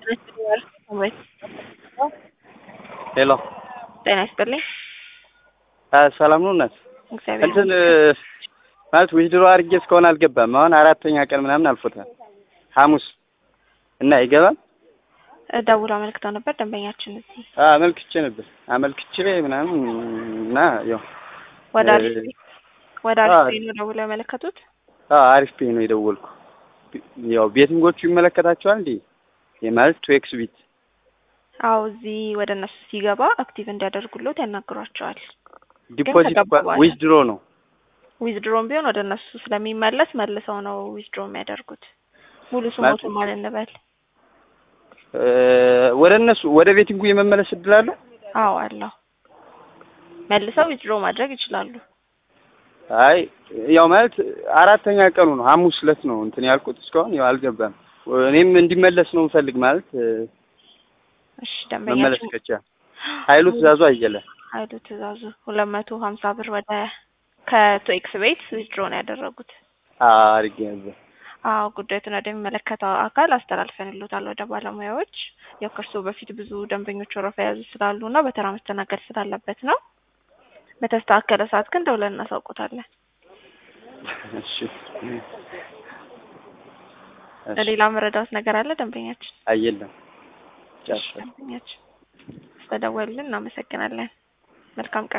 ሄሎ ጤና ይስጥልኝ። ሰላም ነው እናት? እግዚአብሔር እንትን ማለት ዊዝድሮ አድርጌ እስካሁን አልገባም። አሁን አራተኛ ቀን ምናምን አልፎታል። ሐሙስ እና ይገባል። ደውሎ አመልክተው ነበር ደንበኛችን እዚህ አመልክቼ ነበር አመልክቼ ምናምን እና ያው ወደ አሪፍ ወደ አሪፍ ነው ደውሎ ያመለከቱት። አሪፍ ፔ ነው የደወልኩ። ያው ቤቲንጎቹ ይመለከታቸዋል እንዴ? የማለት ቱኤክስ ቢት አዎ እዚህ ወደ እነሱ ሲገባ አክቲቭ እንዲያደርጉለት ያናግሯቸዋል። ዲፖዚት ተቀብሏል። ዊዝድሮ ነው። ዊዝድሮም ቢሆን ወደ እነሱ ስለሚመለስ መልሰው ነው ዊዝድሮ የሚያደርጉት። ሙሉ ስሞቱን ማለት እንበል። እ ወደ እነሱ ወደ ቤቲንጉ የመመለስ እድል አለው? አዎ አለው። መልሰው ዊዝድሮ ማድረግ ይችላሉ። አይ ያው ማለት አራተኛ ቀኑ ነው። ሐሙስ ዕለት ነው እንትን ያልኩት እስካሁን ያው አልገባም። እኔም እንዲመለስ ነው የምፈልግ ማለት እ እሺ መመለስ ደንበኛችን ከቻ ኃይሉ ትእዛዙ አየለ ኃይሉ ትእዛዙ ሁለት መቶ ሀምሳ ብር ወደ ከቶኤክስ ቤት ዊዝድሮ ነው ያደረጉት። አርጌ ነበር። አዎ ጉዳዩን ወደሚመለከተው አካል አስተላልፈንልዎታል ወደ ባለሙያዎች። ያው ከእርስዎ በፊት ብዙ ደንበኞች ወረፋ የያዙ ስላሉ እና በተራ መስተናገድ ስላለበት ነው። በተስተካከለ ሰዓት ግን ደውለን እናሳውቆታለን። እሺ ለሌላ መረዳት ነገር አለ ደንበኛችን? አየለም ጨርሻለሁ። ደንበኛችን ስለደወሉልን እናመሰግናለን። መልካም ቀን።